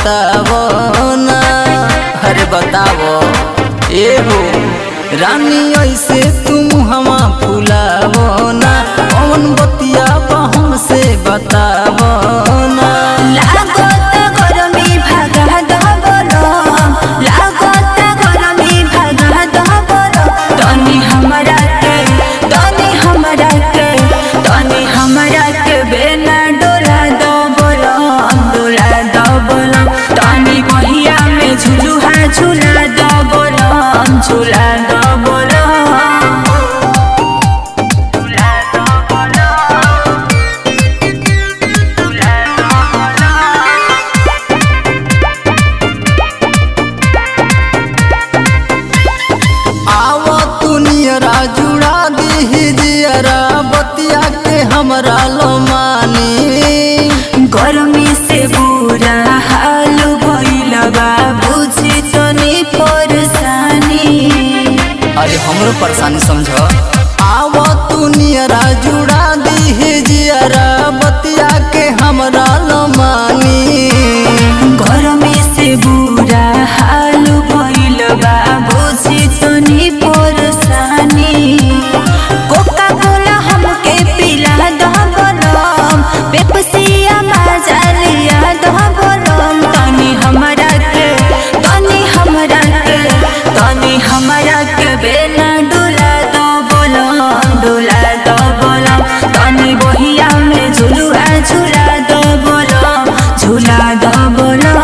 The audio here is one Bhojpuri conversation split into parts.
बतावो ना अरे बतावो ए हो रानी ऐसे तुम हमा फुलावो ना कौन बतिया हमसे बतावो ना लागत गरमी भागा दबलम लागत गरमी भागा दबलम तनी हमरा के तनी हमरा के तनी हमरा के बेना डोला दबलम डोला दबलम तनी बहिया में झुलुहा झुला दबलम झुला दबलम झुला दबलम झुला दबलम आवो तू नियरा जुड़ा दी जियरा बतिया के हमरा लो मानी गर्मी से बुरा हाल भइल बा बुझी तनी परेशानी अरे हमरो परेशानी समझ आवो तू नियरा जुड़ा दी जियरा बतिया के हमरा लो मानी गर्मी से बुरा हाल भइल बा बुझी तनी परेशानी कोका कोला हमके पिला दबलम पेप्सिया मजा लिया दबलम तनी हमरा के तनी हमरा के तनी हमरा के बेना डोला दबलम डोला दबलम तनी बहिया में झुलुआ झुला दबलम झुला दबलम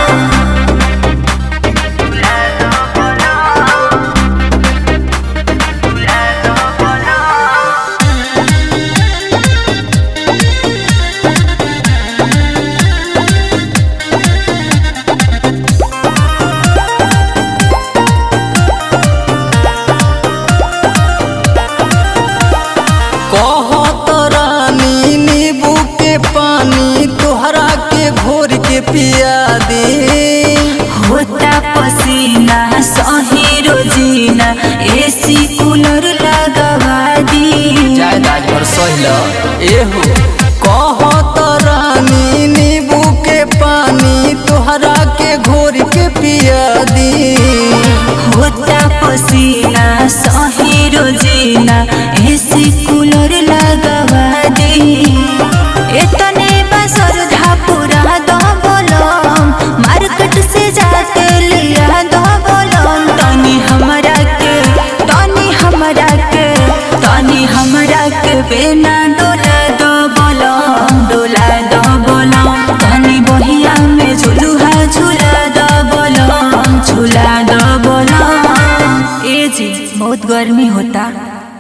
कहत रानी नींबू के पानी तोहरा के घोर के पिया दे होता पसीना सही रोजीना एसी कूलर लगवा दी जायद आज भर सहिल एहो कहत रानी नींबू के पानी तोहरा के घोर के पिया दी होता पसीना सही रोजीना एसी कूलर लगवा दी एतने बसर धापुरा दबलम मार्केट से जाके लिया दबलम तनी हमरा के तनी हमरा के तनी हमरा के बेना डोला दबलम डोला दबलम तनी बहिया में झुलुहा झुला दबलम झुला दबलम ए जी बहुत गर्मी होता